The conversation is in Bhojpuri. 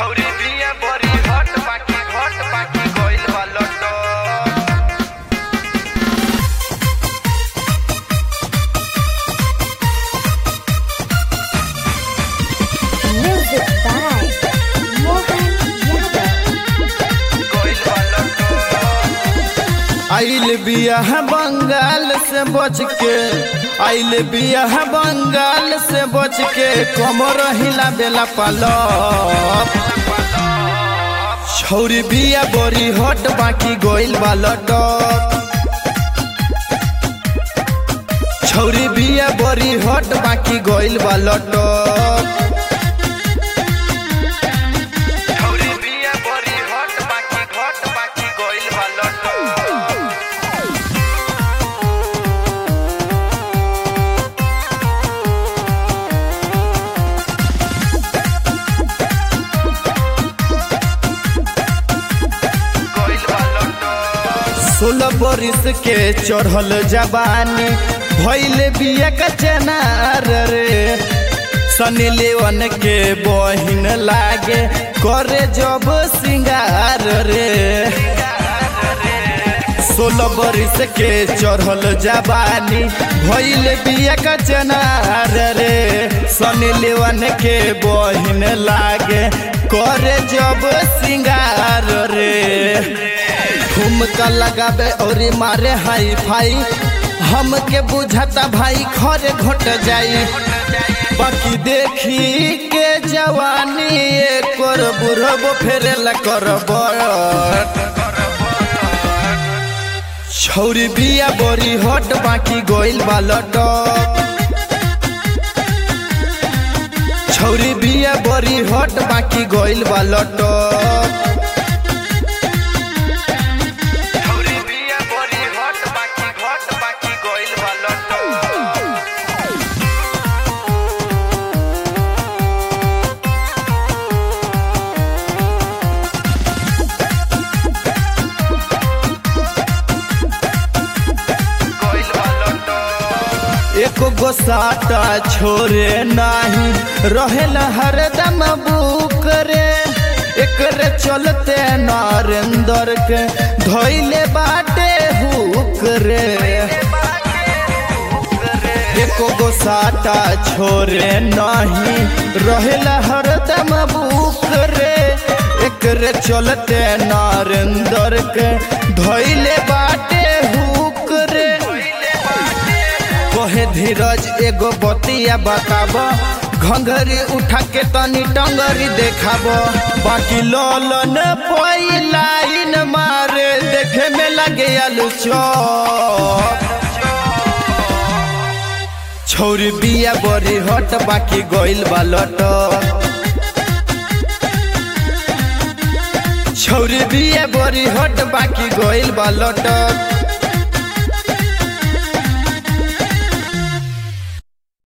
छौरी बिया बड़ी हट बाकी घट बाकी गइल बा लटक Music by Mohan Yadav. गइल बा लटक आइल बिया है बंगाल से बच के आइल बिया है बंगाल से बच के कमर हिला बेला पालो छौरी बिया बड़ी हट बाकी गोइल बा लटक छौरी बिया बड़ी हट बाकी गोइल बा लटक छौरी बिया बड़ी हट बाकी घट बाकी गइल बा लटक गइल बा लटक सोलह बरिस के चढ़ल जवानी भैल बिया का चनार रे सनी लेवन के बहिन लागे करे जब सिंगार रे सोलह बरिस के चढ़ल जवानी भैल बिया का चनार रे सनी लेवन के बहिन लागे करे जब सिंगार रे ठुमका लगाबे और मारे हाई फाई हमके बुझाता भाई खरे घट जाई बाकी देखी के जवानी एक और बुढ़ब फेरेला करब छौरी बिया बड़ी हट बाकी गोइल बा लटक छौरी बिया बड़ी हट बाकी गोइल बा लटक छौरी बिया बड़ी हट बाकी घट बाकी गइल बा लटक गइल बा लटक एक गो साटा छोरे नाही रहेला हरदम बुक रे एकरे चलते नरेंद्र के धैले बाटे हुक रे एको गो साटा छोरे नाही रहेला हरदम बुक रे एकरे चलते नरेंद्र के धैले बाटे हुक रे कहे धीरज एगो बतिया बताब घंघरी उठा के तनी टंगरी देखाब बाकी ललन कोई लाइन मारे देखे में लगे आलू चौक छौरी बिया बड़ी हट बाकी गइल बा लटक छौरी बिया बड़ी हट बाकी गइल बा लटक